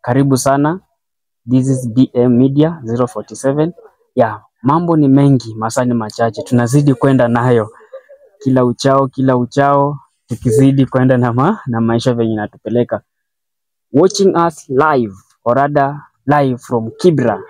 karibu sana. This is BM Media 047. Yeah, mambo ni mengi, masaa ni machache, tunazidi kwenda nayo kila uchao kila uchao, tukizidi kwenda na, ma, na maisha venye inatupeleka. Watching us live or rather live from Kibra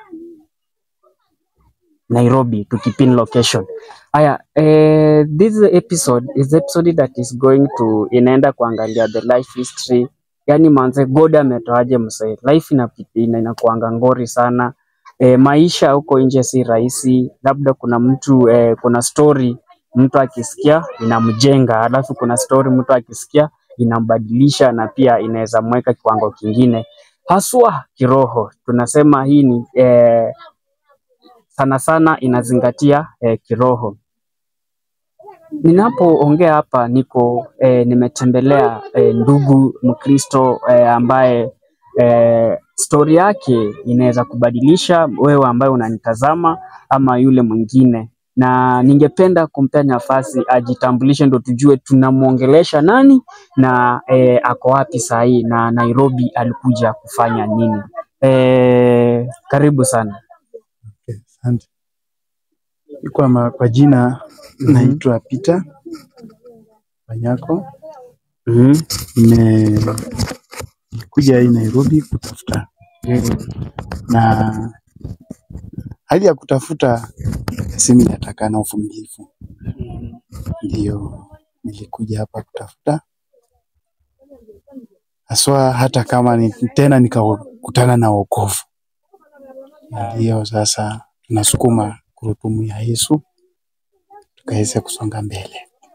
Nairobi to Kipin location. Aya, eh, this episode is episode that is going to inaenda kuangalia the life history. Yani manze God ametoaje msee. Life inapita ina, inakuanga ngori sana. Eh, maisha huko nje si rahisi. Labda kuna mtu eh, kuna story mtu akisikia inamjenga, alafu kuna story mtu akisikia inambadilisha na pia inaweza mweka kiwango kingine, haswa kiroho. Tunasema hii ni eh, sana sana inazingatia eh, kiroho. Ninapoongea hapa niko eh, nimetembelea eh, ndugu Mkristo eh, ambaye eh, stori yake inaweza kubadilisha wewe ambaye unanitazama ama yule mwingine, na ningependa kumpea nafasi ajitambulishe, ndo tujue tunamwongelesha nani na eh, ako wapi saa hii na Nairobi alikuja kufanya nini. Eh, karibu sana. Okay, asante. Kwa, ma, kwa jina Mhm. naitwa Peter Wanyako. Mhm. Nimekuja hii Nairobi kutafuta, na hali ya kutafuta simi nataka na uvumilivu, ndio nilikuja hapa kutafuta haswa, hata kama ni, tena nikakutana na wokovu. Ndio sasa tunasukuma gurudumu ya Yesu tukaweze kusonga mbele.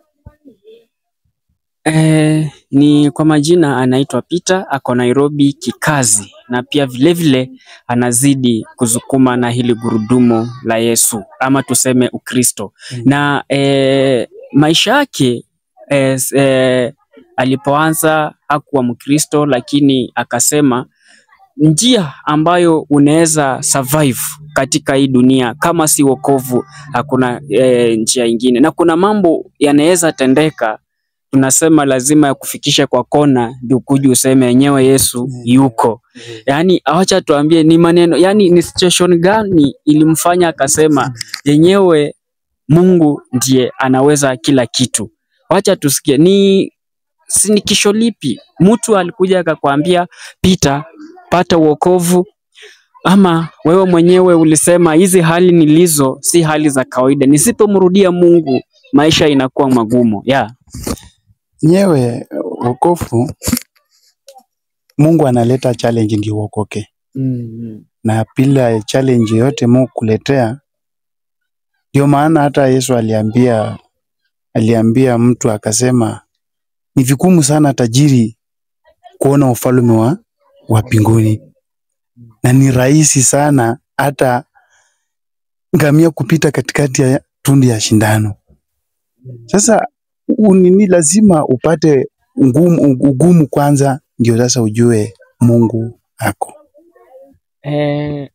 Eh, ni kwa majina anaitwa Peter, ako Nairobi kikazi na pia vilevile anazidi kusukuma na hili gurudumu la Yesu ama tuseme Ukristo. Mm. Na eh, maisha yake eh, s- eh, alipoanza hakuwa Mkristo, lakini akasema njia ambayo unaweza survive katika hii dunia kama si wokovu, hakuna eh, njia ingine, na kuna mambo yanaweza tendeka tunasema lazima ya kufikisha kwa kona ndio kuja useme yenyewe Yesu Mm. yuko. Yaani awacha tuambie ni maneno, yani ni situation gani ilimfanya akasema yenyewe Mungu ndiye anaweza kila kitu. Wacha tusikie ni sinikisho lipi mtu alikuja akakwambia Peter, pata wokovu ama wewe mwenyewe ulisema hizi hali nilizo si hali za kawaida, nisipomrudia Mungu maisha inakuwa magumu. Yeah. Nyewe wokovu, Mungu analeta challenge ndio uokoke, Mm. na bila challenge yote Mungu kuletea, ndio maana hata Yesu aliambia aliambia mtu akasema, ni vigumu sana tajiri kuona ufalme wa wa mbinguni, na ni rahisi sana hata ngamia kupita katikati ya tundu ya shindano. Sasa u- nini, lazima upate ngumu, ugumu kwanza, ndio sasa ujue Mungu ako. Eh,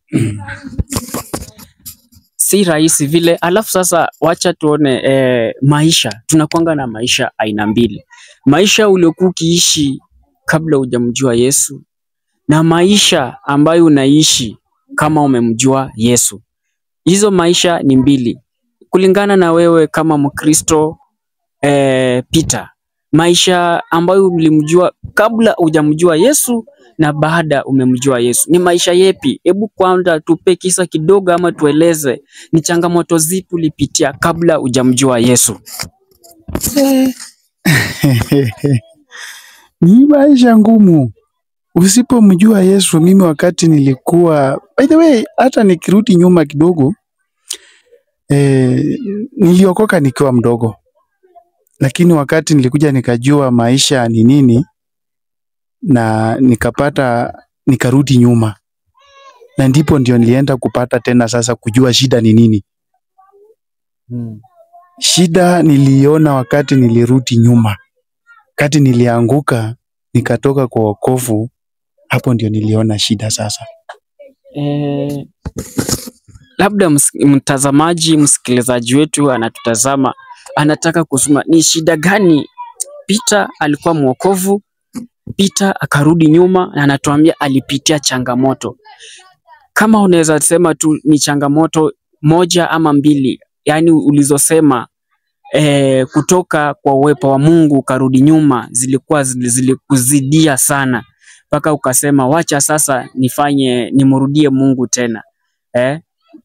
si rahisi vile. Alafu sasa wacha tuone eh, maisha. Tunakwanga na maisha aina mbili, maisha uliokuwa ukiishi kabla hujamjua Yesu na maisha ambayo unaishi kama umemjua Yesu. Hizo maisha ni mbili kulingana na wewe kama Mkristo eh, Peter, maisha ambayo ulimjua kabla hujamjua Yesu na baada umemjua Yesu ni maisha yepi? Hebu kwanza tupe kisa kidogo, ama tueleze ni changamoto zipi ulipitia kabla hujamjua Yesu. ni maisha ngumu usipomjua Yesu. Mimi wakati nilikuwa, by the way, hata nikirudi nyuma kidogo eh, niliokoka nikiwa mdogo, lakini wakati nilikuja nikajua maisha ni nini na nikapata nikarudi nyuma, na ndipo ndio nilienda kupata tena sasa kujua shida ni nini. Shida niliona wakati nilirudi nyuma, wakati nilianguka nikatoka kwa wokovu, hapo ndio niliona shida sasa. Eh, labda ms- mtazamaji, msikilizaji wetu anatutazama, anataka kusema ni shida gani Peter alikuwa mwokovu Peter akarudi nyuma na anatuambia alipitia changamoto. Kama unaweza sema tu ni changamoto moja ama mbili, yaani ulizosema eh, kutoka kwa uwepo wa Mungu ukarudi nyuma, zilikuwa zili- zilikuzidia sana mpaka ukasema wacha sasa nifanye nimrudie Mungu tena eh?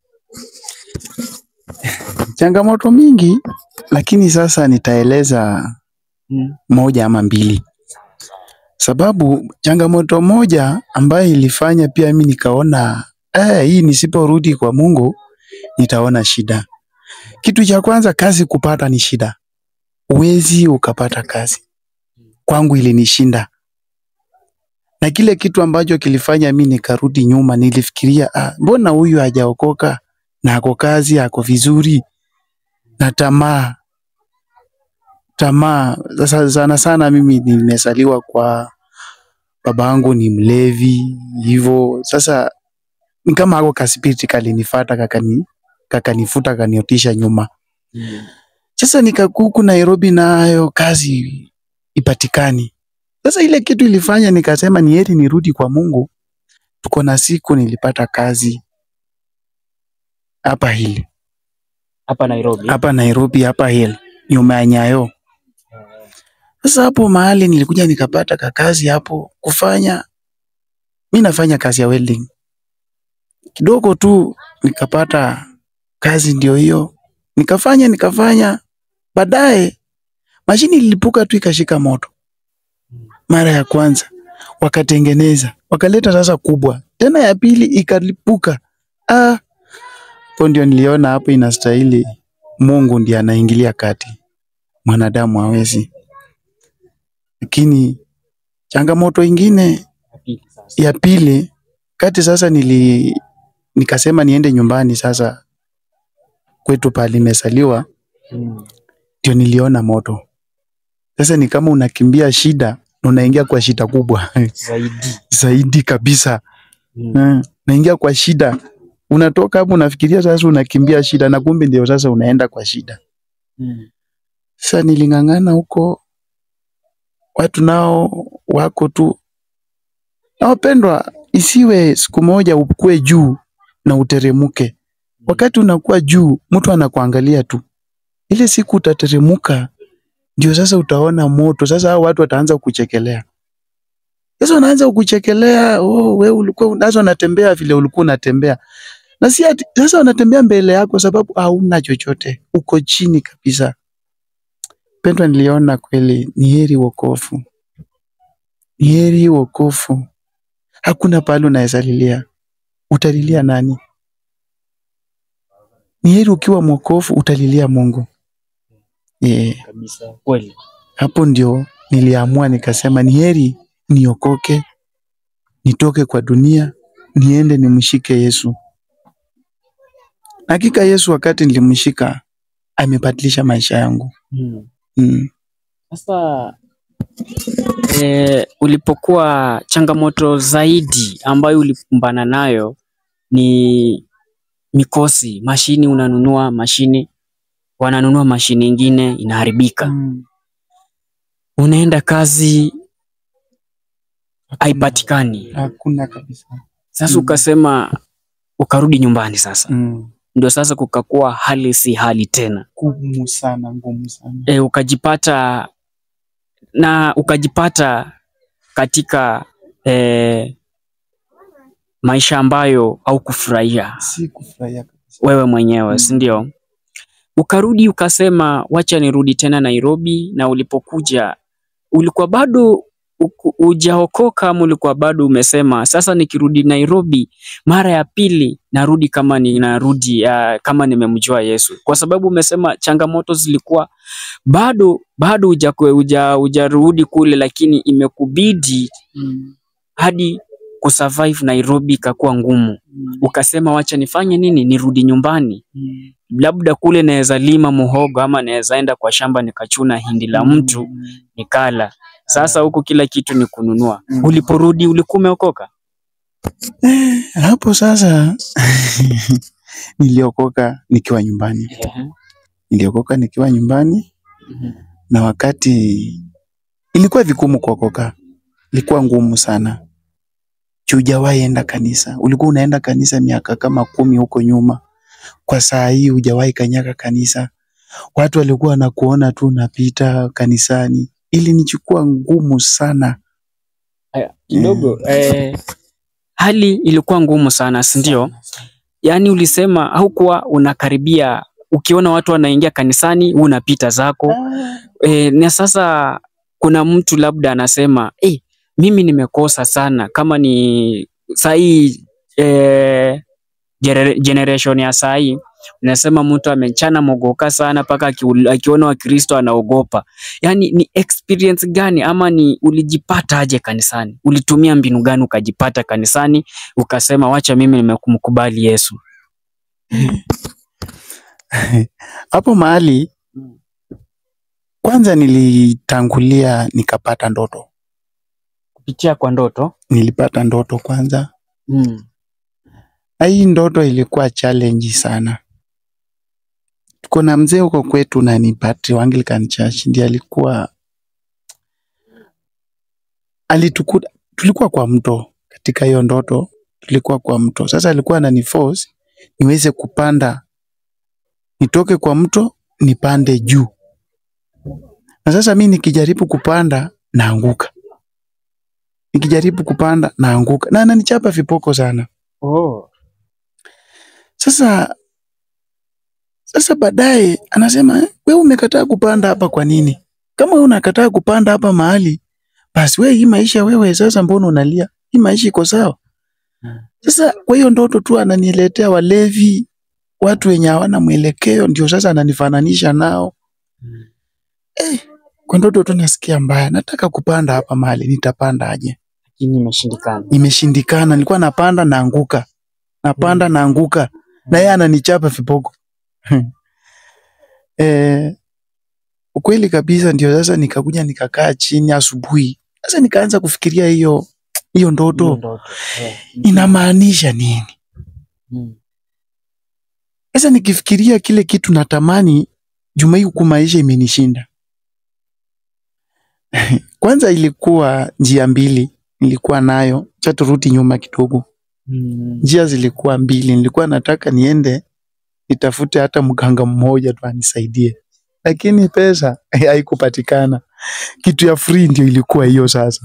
Changamoto mingi, lakini sasa nitaeleza Mm. moja ama mbili, sababu changamoto moja ambayo ilifanya pia mimi nikaona eh, hii nisiporudi kwa Mungu nitaona shida. Kitu cha kwanza, kazi kupata ni shida, uwezi ukapata kazi. Kwangu ilinishinda, na kile kitu ambacho kilifanya mi nikarudi nyuma, nilifikiria ah, mbona huyu hajaokoka na ako kazi, ako vizuri, na tamaa tamaa. Sasa sana sana mimi nimesaliwa kwa babangu ni mlevi hivyo. Sasa ni kama ako kaspiriti kalinifata kakani kakanifuta kaniotisha nyuma. Sasa nikakuku Nairobi nayo kazi ipatikani. Sasa ile kitu ilifanya nikasema ni heri nirudi kwa Mungu. Tuko na siku nilipata kazi hapa Hill, Hapa Nairobi. hapa Nairobi, hapa Hill, nyuma ya Nyayo. Sasa hapo mahali nilikuja nikapata kakazi hapo kufanya. Mi nafanya kazi ya welding kidogo tu, nikapata kazi ndio hiyo, nikafanya nikafanya. Baadaye mashini ilipuka tu ikashika moto mara ya kwanza, wakatengeneza wakaleta sasa kubwa tena, ya pili ikalipuka. Ah, hapo ndio niliona hapo inastahili Mungu ndiye anaingilia kati, mwanadamu hawezi. Lakini changamoto ingine ya pili kati sasa nili nikasema niende nyumbani sasa kwetu pale nimesaliwa, Mm. ndio niliona moto. Sasa ni kama unakimbia shida na unaingia kwa shida kubwa Zaidi. zaidi kabisa. Mm. Mm. Naingia kwa shida, unatoka hapo unafikiria sasa unakimbia shida, na kumbe ndio sasa unaenda kwa shida. Mm. Sasa niling'ang'ana huko, watu nao wako tu. Na wapendwa, isiwe siku moja ukue juu na uteremuke. Wakati unakuwa juu, mtu anakuangalia tu. Ile siku utateremuka, ndio sasa utaona moto. Sasa hao watu wataanza kuchekelea. Sasa wanaanza kukuchekelea, oh, wewe ulikuwa sasa unatembea vile ulikuwa unatembea. Na si ati sasa wanatembea mbele yako sababu hauna chochote, uko chini kabisa. Pendwa, niliona kweli ni heri wokovu, ni heri wokovu. Hakuna pahali unaweza lilia, utalilia nani? Ni heri ukiwa mwokovu utalilia Mungu. Yeah. Kabisa. Kweli. Hapo ndio niliamua nikasema, ni heri niokoke, nitoke kwa dunia, niende nimshike Yesu. Hakika Yesu wakati nilimshika amebadilisha maisha yangu. Mm. Mm. Sasa eh, ulipokuwa changamoto zaidi ambayo ulikumbana nayo ni mikosi, mashini unanunua mashini, wananunua mashini ingine inaharibika, Mm. unaenda kazi haipatikani. Hakuna kabisa. Sasa Mm. ukasema ukarudi nyumbani sasa, Mm. ndio sasa kukakuwa hali si hali tena. Ngumu sana, ngumu sana. e, ukajipata na ukajipata katika e, maisha ambayo haukufurahia Si kufurahia kabisa. wewe mwenyewe Mm. si ndio? Ukarudi ukasema wacha nirudi tena Nairobi, na ulipokuja ulikuwa bado uku- hujaokoka ama ulikuwa bado umesema sasa nikirudi Nairobi mara ya pili narudi kama ninarudi uh, kama nimemjua Yesu, kwa sababu umesema changamoto zilikuwa bado bado hujakwe- huja hujarudi kule, lakini imekubidi Mm. hadi kusurvive Nairobi ikakuwa ngumu. Mm. Ukasema wacha nifanye nini, nirudi nyumbani, Mm. labda kule naweza lima muhogo ama naweza enda kwa shamba nikachuna hindi la mtu Mm. nikala. Sasa huku kila kitu ni kununua. Mm. Uliporudi ulikuwa umeokoka? Hapo sasa niliokoka nikiwa nyumbani, niliokoka nikiwa nyumbani, na wakati ilikuwa vigumu kuokoka, ilikuwa ngumu sana. Juu hujawahi enda kanisa, ulikuwa unaenda kanisa miaka kama kumi huko nyuma. Kwa saa hii hujawahi kanyaga kanisa, watu walikuwa wanakuona tu unapita kanisani. Ilinichukua ngumu sana. Aya, kidogo eh, hali ilikuwa ngumu sana, si ndio? Yaani ulisema haukuwa unakaribia, ukiona watu wanaingia kanisani wewe unapita zako. E, na sasa kuna mtu labda anasema eh, mimi nimekosa sana kama ni sahii eh, genera- generation ya sahii unasema mtu amechana mogoka sana mpaka akiul- akiona Wakristo anaogopa. Yaani ni experience gani ama ni ulijipata aje kanisani? Ulitumia mbinu gani ukajipata kanisani ukasema wacha mimi nimemkubali Yesu? Hapo mahali kwanza nilitangulia nikapata ndoto. Kupitia kwa ndoto? Nilipata ndoto kwanza, Mm. na hii ndoto ilikuwa challenge sana. Tuko na mzee huko kwetu na ni patri wa Anglican Church, ndiye alikuwa alitukuta, tulikuwa kwa mto katika hiyo ndoto, tulikuwa kwa mto. Sasa alikuwa ananiforce niweze kupanda, nitoke kwa mto nipande juu, na sasa mi nikijaribu kupanda naanguka, nikijaribu kupanda naanguka, na ananichapa vipoko sana. Oh. Sasa sasa baadaye anasema "Eh, wewe umekataa kupanda hapa kwa nini? Kama wewe unakataa kupanda hapa mahali, basi wewe hii maisha wewe sasa mbona unalia? Hii maisha iko sawa. Hmm. Sasa kwa hiyo ndoto tu ananiletea walevi, watu wenye hawana mwelekeo, ndio sasa ananifananisha nao. Mm. Eh, kwa ndoto tu nasikia mbaya, nataka kupanda hapa mahali, nitapanda aje? Lakini imeshindikana. Imeshindikana, nilikuwa napanda naanguka, napanda naanguka, na yeye ananichapa viboko. eh, ukweli kabisa, ndio sasa nikakuja nikakaa chini asubuhi, sasa nikaanza kufikiria hiyo hiyo Hiyo ndoto ndoto. Eh. inamaanisha nini. Mm. Sasa nikifikiria kile kitu natamani, juma hii huku maisha imenishinda. Kwanza ilikuwa njia mbili nilikuwa nayo, cha turudi nyuma kidogo. Mm. Njia zilikuwa mbili, nilikuwa nataka niende nitafute hata mganga mmoja tu anisaidie, lakini pesa haikupatikana. Kitu ya free ndio ilikuwa hiyo sasa.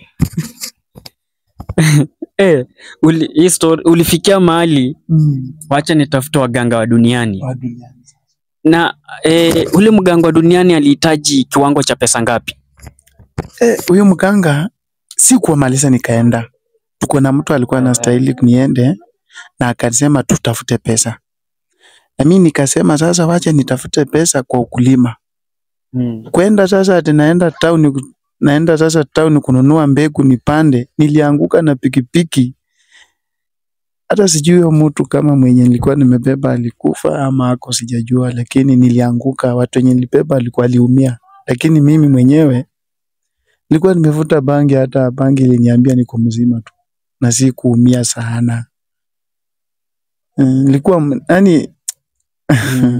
Eh, uli, hii story, ulifikia mahali wacha nitafute waganga wa duniani Wa duniani. na eh, ule mganga wa duniani alihitaji kiwango cha pesa ngapi? Eh, huyo mganga si kuwamaliza nikaenda. Tuko na mtu alikuwa anastahili niende na akasema tutafute pesa. Na mimi nikasema sasa wacha nitafute pesa kwa ukulima. Mm. Kwenda sasa ati naenda town naenda sasa town kununua mbegu nipande, nilianguka na pikipiki. Hata sijui huyo mtu kama mwenye nilikuwa nimebeba alikufa ama ako sijajua, lakini nilianguka. Watu wenye nilibeba alikuwa aliumia, lakini mimi mwenyewe nilikuwa nimevuta bangi, hata bangi iliniambia niko mzima tu na si kuumia sana. Mm, Nilikuwa yani Mm.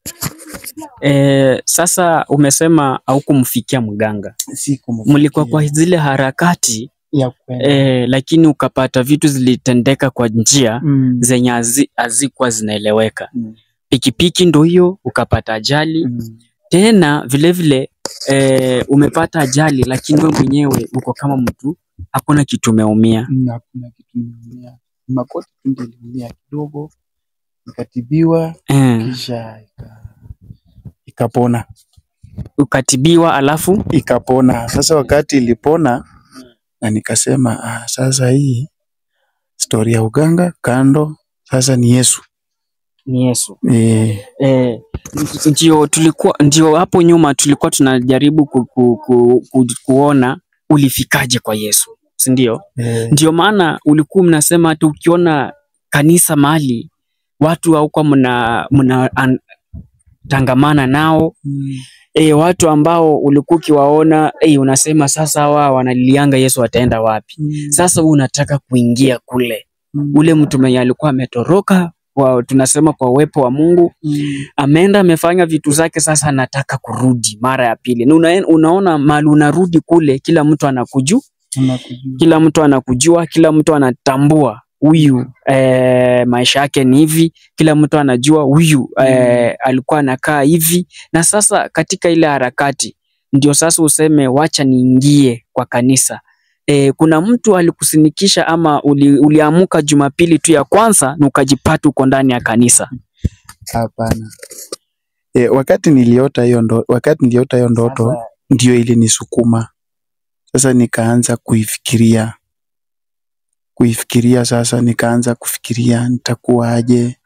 Eh, sasa umesema haukumfikia mganga, si mlikuwa kwa zile harakati ya kwenda. eh, lakini ukapata vitu zilitendeka kwa njia Mm, zenye hazi- hazikuwa zinaeleweka. mm, Pikipiki ndo hiyo, ukapata ajali mm. tena vilevile eh, umepata ajali, lakini wewe mwenyewe uko kama mtu hakuna kitu umeumia. Mm, hakuna kitu nimeumia. Makoti tu ndio iliumia kidogo, ikatibiwa Eh, kisha ika, ikapona ukatibiwa alafu ikapona. Sasa wakati ilipona na nikasema ah, sasa hii stori ya uganga kando, sasa ni Yesu ni Yesu. e, Eh, ndio tulikuwa ndio hapo nyuma tulikuwa tunajaribu ku, ku, ku, ku, kuona ulifikaje kwa Yesu, si ndio? e, Ndio maana ulikuwa mnasema hata ukiona kanisa mahali watu haukuwa mna, mna an, tangamana nao mm, e, watu ambao ulikuwa ukiwaona e, unasema sasa hawa wanalilianga Yesu ataenda wapi? mm, Sasa wewe unataka kuingia kule, mm, ule mtu mwenye alikuwa ametoroka kwa, tunasema kwa uwepo wa Mungu mm, ameenda amefanya vitu zake, sasa anataka kurudi mara ya pili. Na una, unaona mali unarudi kule, kila mtu anakuju Tunakujua. kila mtu anakujua, kila mtu anatambua huyu eh, maisha yake ni hivi, kila mtu anajua huyu eh, alikuwa anakaa hivi. Na sasa katika ile harakati ndio sasa useme wacha niingie kwa kanisa. Eh, kuna mtu alikusinikisha ama uli, uliamuka Jumapili tu ya kwanza na ukajipata uko ndani ya kanisa? Hapana. E, wakati niliota hiyo ndo, wakati niliota hiyo ndoto Sasa, ndio ilinisukuma sasa, nikaanza kuifikiria kuifikiria. Sasa nikaanza kufikiria nitakuwaje.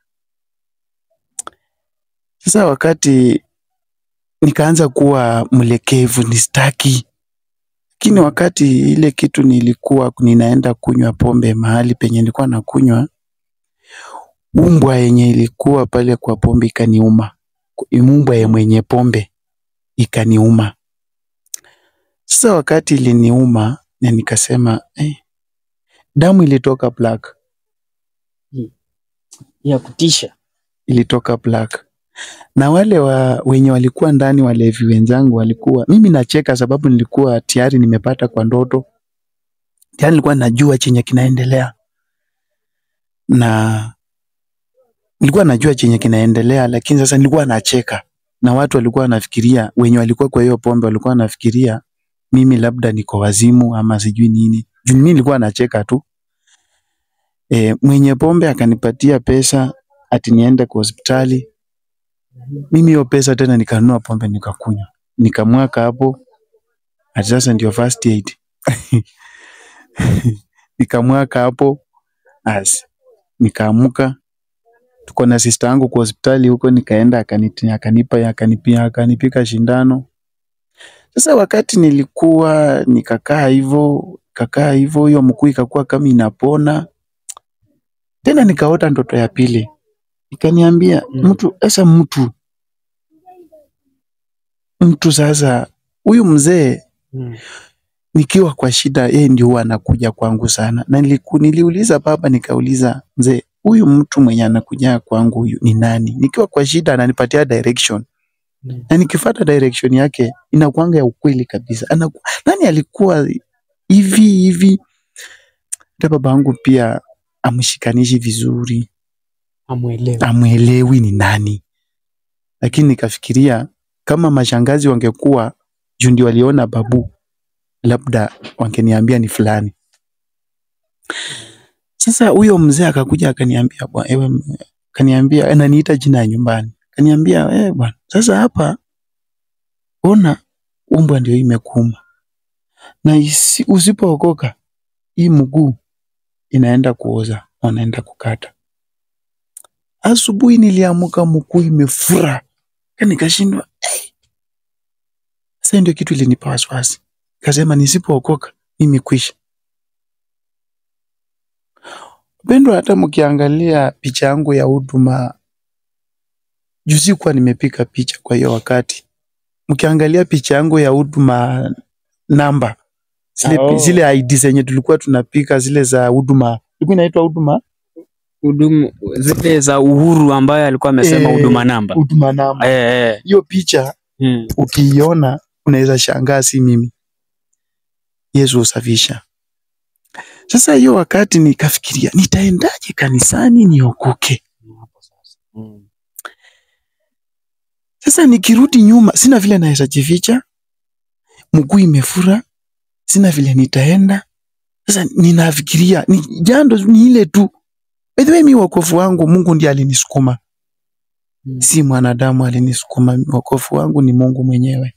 Sasa wakati nikaanza kuwa mlekevu, nistaki. Lakini wakati ile kitu nilikuwa ninaenda kunywa pombe mahali penye nilikuwa nakunywa, umbwa yenye ilikuwa pale kwa pombe ikaniuma, umbwa ya mwenye pombe ikaniuma. Sasa wakati iliniuma na nikasema eh, damu ilitoka black, ya kutisha. ilitoka black na wale wa, wenye walikuwa ndani walevi wenzangu walikuwa, mimi nacheka sababu nilikuwa tayari nimepata kwa ndoto, tayari nilikuwa najua chenye kinaendelea na nilikuwa najua chenye kinaendelea, lakini sasa nilikuwa nacheka na watu walikuwa wanafikiria, wenye walikuwa kwa hiyo pombe walikuwa wanafikiria mimi labda niko wazimu ama sijui nini. Juu mimi nilikuwa nacheka tu. E, mwenye pombe akanipatia pesa ati niende kwa hospitali. Mimi hiyo pesa tena nikanunua pombe nikakunywa, nikamwaka hapo, ati sasa ndio first aid nikamwaka hapo, as nikaamuka tuko na sister yangu kwa hospitali huko, nikaenda akanitia akanipa akanipia akanipika shindano. Sasa wakati nilikuwa nikakaa hivyo kakaa hivyo, hiyo mkuu ikakuwa kama inapona tena, nikaota ndoto ya pili, ikaniambia Mm. mtu sasa, mtu mtu sasa, huyu mzee nikiwa kwa shida, yeye ndio huwa anakuja kwangu sana, na niliku, niliuliza baba, nikauliza mzee, huyu mtu mwenye anakuja kwangu huyu ni nani? Nikiwa kwa shida ananipatia direction Mm. na nikifuata direction yake inakuanga ya ukweli kabisa. Anaku, nani alikuwa hivi hivi? Hata baba yangu pia amshikanishi vizuri, Amwelewi. amwelewi ni nani, lakini nikafikiria kama mashangazi wangekuwa juu ndio waliona babu, labda wangeniambia ni fulani. Sasa huyo mzee akakuja akaniambia, bwana ewe, m- akaniambia ananiita jina ya nyumbani, akaniambia eh, bwana, sasa hapa ona umbwa ndio imekuuma na isi- usipookoka hii mguu inaenda kuoza, wanaenda kukata. Asubuhi niliamuka mguu imefura, Ka nikashindwa hey. Sasa ndio kitu ilinipa wasiwasi, kasema nisipookoka mimi kwisha. Pendwa, hata mkiangalia picha yangu ya huduma juzi, kuwa nimepiga picha kwa hiyo wakati, mkiangalia picha yangu ya huduma namba zile, Oh. zile ID zenye tulikuwa tunapika zile za huduma, ilikuwa inaitwa huduma Hudumu zile za Uhuru ambayo alikuwa amesema Eh, huduma namba. huduma namba. Eh, eh. Hiyo picha Mm. ukiiona unaweza shangaa, si mimi. Yesu husafisha. Sasa hiyo wakati nikafikiria nitaendaje kanisani niokoke. Mm. Sasa nikirudi nyuma, sina vile naweza jificha, mguu imefura, sina vile nitaenda. Sasa ninafikiria ni jando ni ile tu. By the way, mi wokovu wangu Mungu ndiye alinisukuma, Mm. si mwanadamu alinisukuma. Wokovu wangu ni Mungu mwenyewe.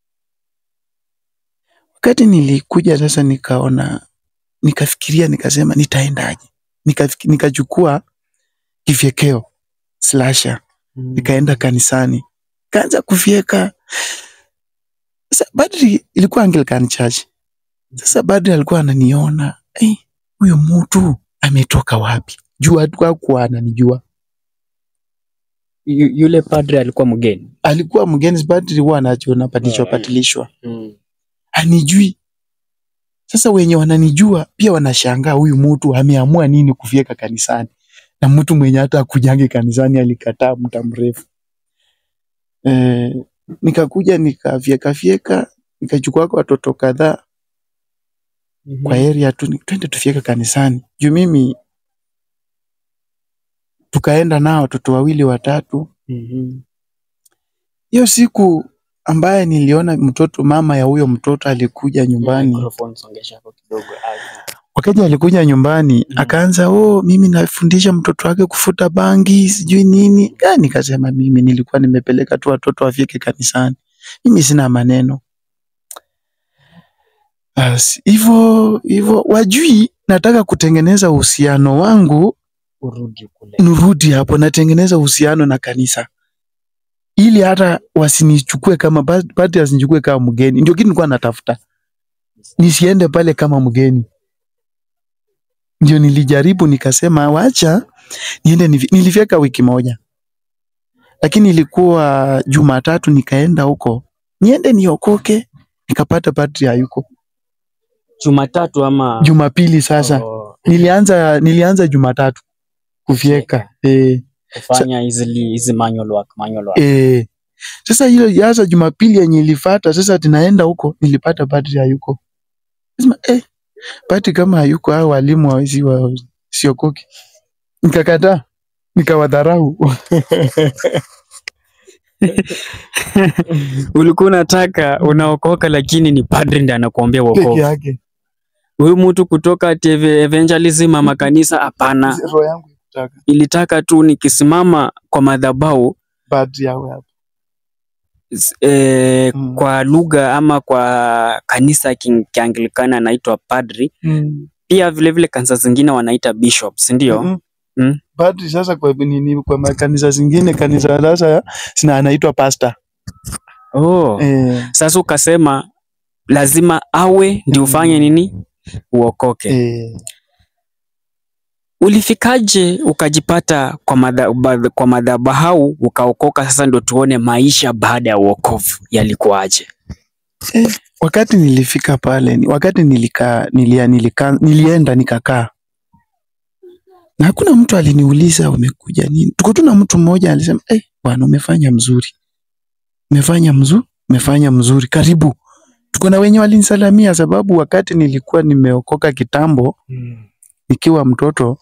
Wakati nilikuja sasa, nikaona nikafikiria, nikasema nitaendaje? Nikafiki- Nikachukua kifyekeo slasher Mm. nikaenda kanisani kaanza kufyeka. Sasa Badri ilikuwa Anglican Church. Sasa Badri alikuwa ananiona, "Eh, huyu mtu ametoka wapi? Juu hakuwa ananijua. Yu- Yule padre alikuwa mgeni. Alikuwa mgeni, Badri huwa anajiona patilishwa Ah, patilishwa, Mm. anijui. Sasa wenye wananijua pia wanashangaa, huyu mtu ameamua nini kufyeka kanisani, na mtu mwenye hata akujange kanisani alikataa muda mrefu. Eh, nikakuja nikafyeka fyeka, nikachukua kwa watoto kadhaa kwa area tu, ni- twende tufike kanisani. Juu mimi tukaenda nao watoto wawili watatu. Mhm. Hiyo siku ambaye niliona mtoto mama ya huyo mtoto alikuja nyumbani, Microphone songesha hapo kidogo. Ah, wakati alikuja nyumbani Mm. akaanza, oh, mimi nafundisha mtoto wake kufuta bangi sijui nini. Ah, nikasema mimi nilikuwa nimepeleka tu watoto wafike kanisani, mimi sina maneno. Basi hivyo hivyo, wajui nataka kutengeneza uhusiano wangu urudi kule. nirudi hapo, natengeneza uhusiano na kanisa ili hata wasinichukue kama pati, wasinichukue kama mgeni. Ndio kitu nilikuwa natafuta, nisiende pale kama mgeni. Ndio nilijaribu nikasema, wacha niende. nivi- Nilifika wiki moja, lakini ilikuwa Jumatatu nikaenda huko niende niokoke, nikapata padri hayuko. Jumatatu ama Jumapili sasa Oh, nilianza nilianza Jumatatu kufyeka eh. kufanya hizi hizi manual work, manual work. Eh, sasa hiyo sasa Jumapili yenye ilifata sasa tunaenda huko nilipata padri hayuko. Sema eh, padri kama hayuko hao walimu hawezi wa siokoki. Nikakataa, nikawadharau. Ulikuwa unataka unaokoka, lakini ni padri ndiye anakuambia Peke wokovu. yake. Huyu mtu kutoka TV evangelism ama kanisa, hapana. Roho yangu ikutaka Ilitaka tu nikisimama kwa madhabahu padri awe hapo. s- eh, Mm. kwa lugha ama kwa kanisa ya King- Kianglikana anaitwa padri, Mm. pia vile vile kanisa zingine wanaita bishops, ndio? Mm. Mm. Padri sasa kwa nini kwa makanisa zingine kanisa sasa sina anaitwa pastor. Oh. Eh, Sasa ukasema lazima awe ndio ufanye nini? Uokoke. eh. Ulifikaje ukajipata kwa madha, ba- kwa madhabahu ukaokoka? Sasa ndio tuone maisha baada ya uokovu yalikuwaje. wakati nilifika pale ni- wakati nilikaa nilia, nilika, nilienda nikakaa na hakuna mtu aliniuliza umekuja nini tuko tu na mtu mmoja alisema eh bwana umefanya mzuri umefanya mzuri umefanya mzuri karibu tuko na wenye walinisalamia sababu wakati nilikuwa nimeokoka kitambo nikiwa mtoto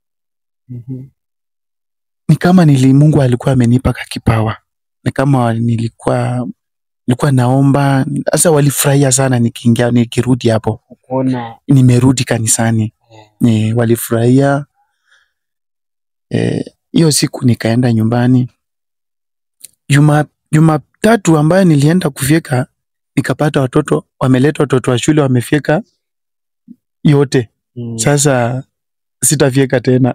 ni kama nili Mungu alikuwa amenipa kakipawa ni kama nilikuwa nilikuwa naomba sasa walifurahia sana nikiingia nikirudi hapo Kuona nimerudi kanisani e, walifurahia Eh, hiyo siku nikaenda nyumbani juma jumatatu ambayo nilienda kufyeka nikapata watoto wameleta watoto wa shule wamefyeka yote sasa sitafyeka tena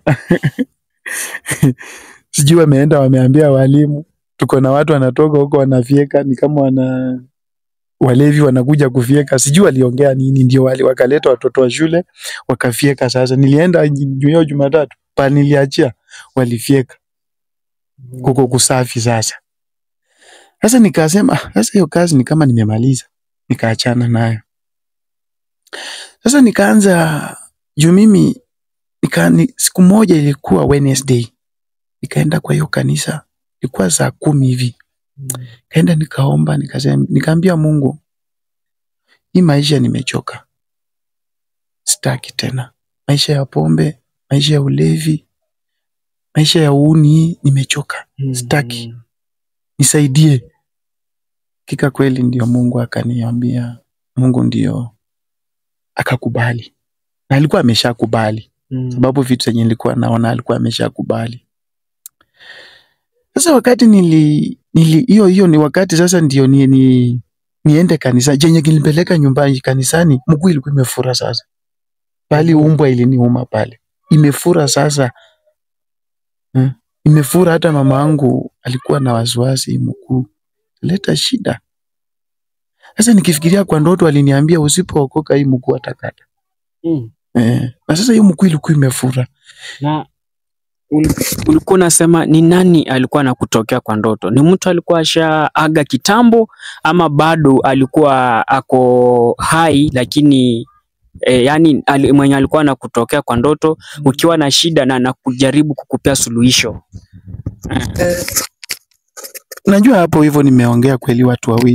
sijui wameenda wameambia walimu tuko na watu wanatoka huko wanafyeka ni kama wana walevi wanakuja kufyeka sijui waliongea nini ndio wali wakaleta watoto wa shule wakafyeka sasa nilienda ju- hiyo jumatatu pa niliachia walifyeka kuko kusafi sasa sasa nikasema "Ah, sasa hiyo kazi ni kama nimemaliza nikaachana nayo sasa nikaanza juu mimi nika, ni, siku moja ilikuwa Wednesday nikaenda kwa hiyo kanisa ilikuwa saa kumi hivi kaenda nikaomba nikasema nikaambia Mungu hii maisha nimechoka sitaki tena maisha ya pombe maisha ya ulevi maisha ya uuni nimechoka sitaki. nisaidie kika kweli ndio Mungu akaniambia Mungu ndio akakubali na alikuwa ameshakubali sababu vitu zenye nilikuwa naona alikuwa ameshakubali sasa wakati nili nili hiyo hiyo ni wakati sasa ndio ni, ni niende kanisa jenye kilipeleka nyumbani kanisani mguu ilikuwa imefura sasa bali umbwa iliniuma pale imefura sasa hmm. imefura hata mama yangu alikuwa na wasiwasi mguu leta shida sasa nikifikiria kwa ndoto aliniambia usipookoka hii mguu atakata Mm. eh. na sasa hiyo mguu ilikuwa imefura Na ul- ulikuwa unasema ni nani alikuwa anakutokea kwa ndoto? Ni mtu alikuwa ashaaga kitambo ama bado alikuwa ako hai lakini e, yani ali, mwenye alikuwa anakutokea kwa ndoto ukiwa na shida na anakujaribu kukupea suluhisho? najua hapo hivyo nimeongea kweli watu wawili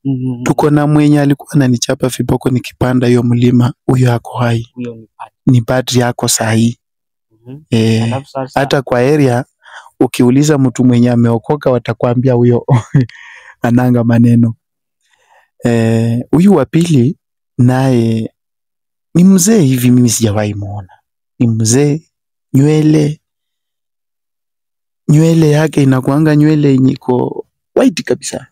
Mhm. tuko na mwenye alikuwa ananichapa viboko nikipanda hiyo mlima, huyo ako hai, Huyo ni padri. ni padri yako sahii. Mhm. Eh, Alafu sasa hata kwa area ukiuliza mtu mwenye ameokoka watakwambia huyo ananga maneno. Eh, huyu wa pili naye ni mzee hivi, mimi sijawahi muona. Ni mzee, nywele nywele yake inakuanga nywele yenye iko white kabisa,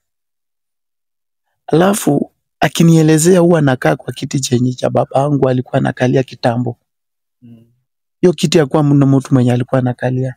alafu akinielezea huwa anakaa kwa kiti chenye cha babangu alikuwa anakalia kitambo. Mm. Hiyo kiti hakuwa mna mtu mwenye alikuwa anakalia,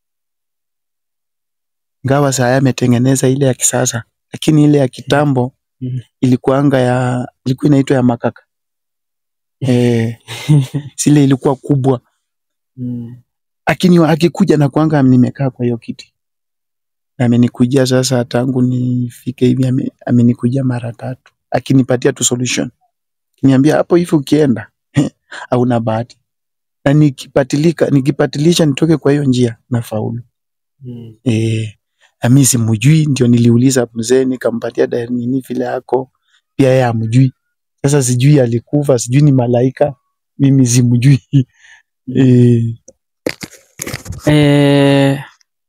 ngawa saa ametengeneza ile ya kisasa, lakini ile ya kitambo Mhm. ilikuanga ya ilikuwa inaitwa ya makaka eh, sile ilikuwa kubwa Mm. akini akikuja na kuanga nimekaa kwa hiyo kiti na amenikujia sasa tangu nifike hivi ame- amenikujia mara tatu akinipatia tu solution kiniambia hapo hivi ukienda hauna bahati na nikipatilika nikipatilisha nitoke kwa hiyo njia na faulu Mm. eh na mimi simjui ndio niliuliza mzee nikampatia da- nini vile yako pia yeye amjui sasa sijui alikufa sijui ni malaika mimi simjui eh Eh,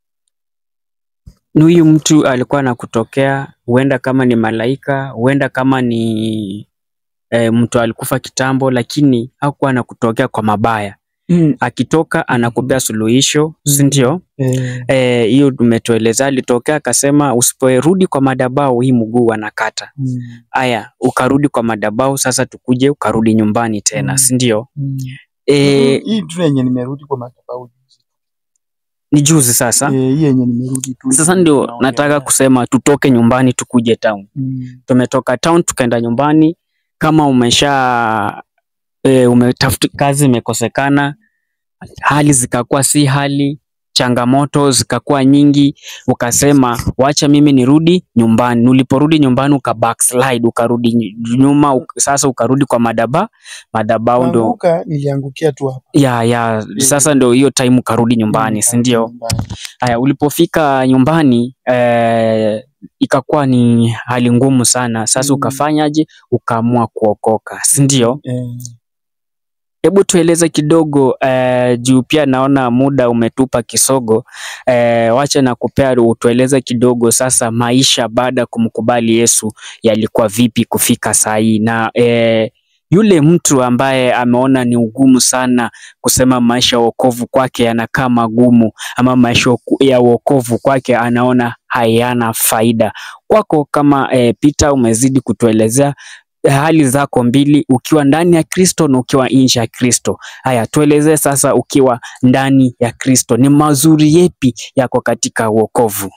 ni huyu mtu alikuwa anakutokea, huenda kama ni malaika, huenda kama ni eh, mtu alikufa kitambo, lakini hakuwa anakutokea kwa mabaya. mm, Akitoka anakupea suluhisho, si ndio? eh Eh, hiyo tumetueleza. Alitokea akasema, usiporudi kwa madhabahu hii mguu anakata. mm, Aya, ukarudi kwa madhabahu, sasa tukuje ukarudi nyumbani tena, Mm. si ndio? mm. Eh, hii tu yenye nimerudi kwa madhabahu ni juzi sasa. Eh, hii yenye nimerudi tu Sasa ndio naongelea. nataka kusema tutoke nyumbani tukuje town. Mm, Tumetoka town tukaenda nyumbani. Kama umesha e, umetafuta kazi imekosekana, hali zikakuwa si hali, changamoto zikakuwa nyingi, ukasema wacha mimi nirudi nyumbani. Uliporudi nyumbani uka backslide, ukarudi ny- nyuma, uk- sasa ukarudi kwa madaba madabau, ndo kuanguka niliangukia tu hapa ya ya sasa ndo hiyo time ukarudi nyumbani, si ndio? Nyumbani. Haya, ulipofika nyumbani eh, ikakuwa ni hali ngumu sana. Sasa Mm. ukafanyaje? Ukaamua kuokoka, si ndio? Eh, Hebu tueleze kidogo eh, juu pia naona muda umetupa kisogo. Eh, wacha na kupea utueleze kidogo sasa, maisha baada ya kumkubali Yesu yalikuwa vipi kufika saa hii, na eh, yule mtu ambaye ameona ni ugumu sana kusema maisha ya wokovu kwake yanakaa magumu, ama maisha ya wokovu kwake anaona hayana faida. Kwako kama eh, Peter umezidi kutuelezea hali zako mbili, ukiwa ndani ya Kristo na ukiwa nje ya Kristo. Haya, tuelezee sasa, ukiwa ndani ya Kristo ni mazuri yepi yako katika wokovu?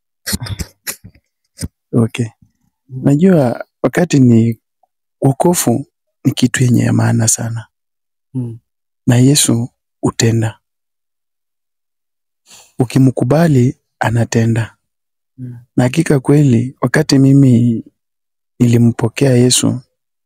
okay. Najua wakati ni wokovu ni kitu yenye ya maana sana Mm. na Yesu utenda. Ukimkubali anatenda. Mm. Na hakika kweli wakati mimi nilimpokea Yesu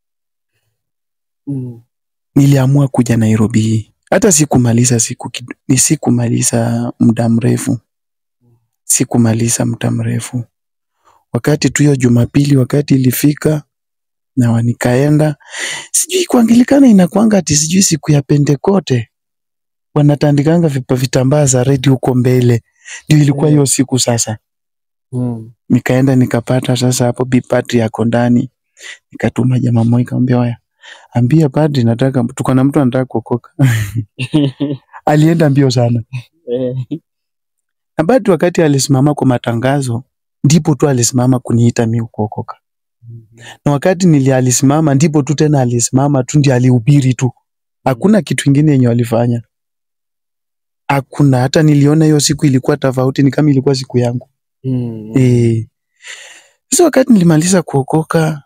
Mm. niliamua kuja Nairobi hii. Hata sikumaliza siku kid- ni sikumaliza muda mrefu, sikumaliza muda mrefu. Wakati tu hiyo Jumapili, wakati ilifika na wa- nikaenda, sijui kuangilikana inakwanga ati sijui siku ya Pentekote wanatandikanga vipa vitambaa za redi huko mbele, ndio ilikuwa Eh. hiyo siku sasa. Mm. Nikaenda nikapata sasa hapo bi padri yako ndani, nikatuma jamaa mmoja nikamwambia, waya ambia padri nataka tuko na mtu anataka kuokoka. Alienda mbio sana. Eh. Na bado wakati alisimama kwa matangazo ndipo tu alisimama kuniita mimi kuokoka. Na wakati nili alisimama ndipo tu tena alisimama tu ndio alihubiri tu. Hakuna kitu kingine yenye walifanya. Hakuna hata niliona hiyo siku ilikuwa tofauti ni kama ilikuwa siku yangu. Mm. Eh. Sasa wakati nilimaliza kuokoka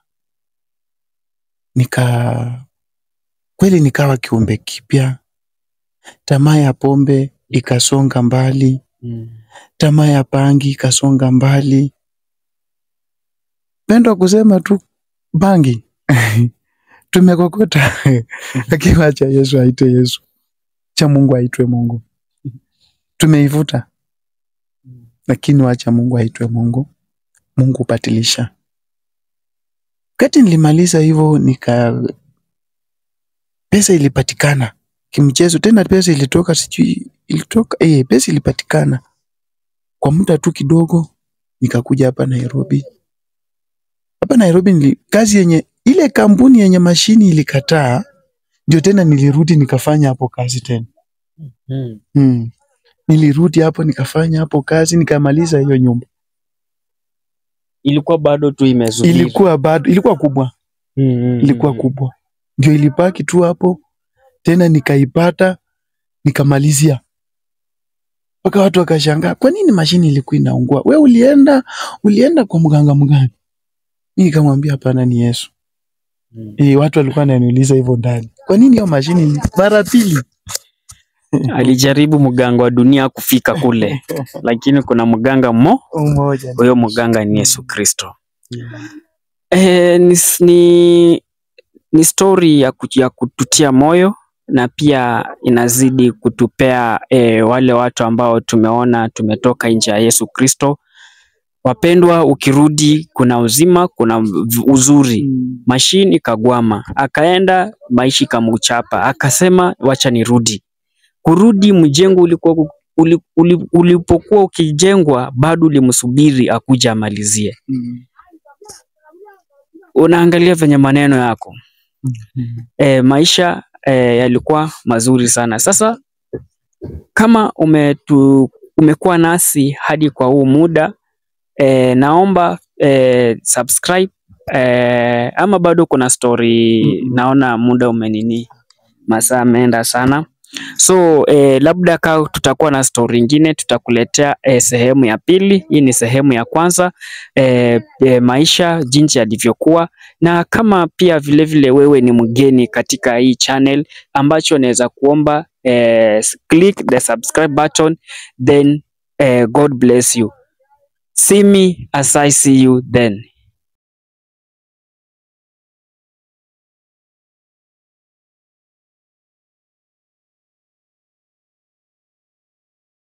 nika kweli nikawa kiumbe kipya. Tamaa ya pombe ikasonga mbali, Mm. tamaa ya bangi ikasonga mbali. Pendo kusema tu bangi tumekokota, lakini wacha Yesu aitwe Yesu, cha Mungu aitwe Mungu. Tumeivuta, lakini wacha Mungu aitwe Mungu. Mungu hubadilisha. Wakati nilimaliza hivyo nika pesa ilipatikana kimchezo, tena pesa ilitoka, sijui ilitoka, eh, pesa ilipatikana kwa muda tu kidogo, nikakuja hapa Nairobi. Hapa Nairobi nili, kazi yenye ile kampuni yenye mashini ilikataa, ndio tena nilirudi nikafanya hapo kazi tena. Mm. Hmm. Nilirudi hapo nikafanya hapo kazi nikamaliza hiyo nyumba. Ilikuwa bado tu imezubiri. Ilikuwa bado ilikuwa kubwa, Mm, mm, ilikuwa mm. kubwa, ndio ilibaki tu hapo tena, nikaipata nikamalizia, mpaka watu wakashangaa, kwa nini mashini ilikuwa inaungua? We ulienda ulienda kwa mganga mgani? Mimi nikamwambia hapana, ni Yesu. Mm. E, watu walikuwa wananiuliza hivyo ndani, kwa nini hiyo mashini ni- mara pili? Alijaribu mganga wa dunia kufika kule, lakini kuna mganga mmo, Umoja. huyo mganga ni Yesu Kristo. Eh, ni, s- ni, ni story ya, ku- ya kututia moyo na pia inazidi kutupea eh, wale watu ambao tumeona tumetoka nje ya Yesu Kristo. Wapendwa, ukirudi kuna uzima, kuna v- uzuri. Mm. Mashini ikagwama, akaenda maisha ikamuchapa, akasema wacha nirudi. Kurudi mjengo ulikuwa uli, uli, ulipokuwa ukijengwa bado ulimsubiri akuja amalizie. Mm. Unaangalia venye maneno yako Mm. e, maisha e, yalikuwa mazuri sana. Sasa kama umetu, umekuwa nasi hadi kwa huu muda e, naomba e, subscribe e, ama bado kuna story Mm-mm. naona muda umenini masaa ameenda sana so eh, labda ka tutakuwa na story ingine tutakuletea eh, sehemu ya pili. Hii ni sehemu ya kwanza eh, eh, maisha jinsi yalivyokuwa, na kama pia vilevile vile wewe ni mgeni katika hii channel, ambacho naweza kuomba eh, click the subscribe button then eh, God bless you. See me as I see you then.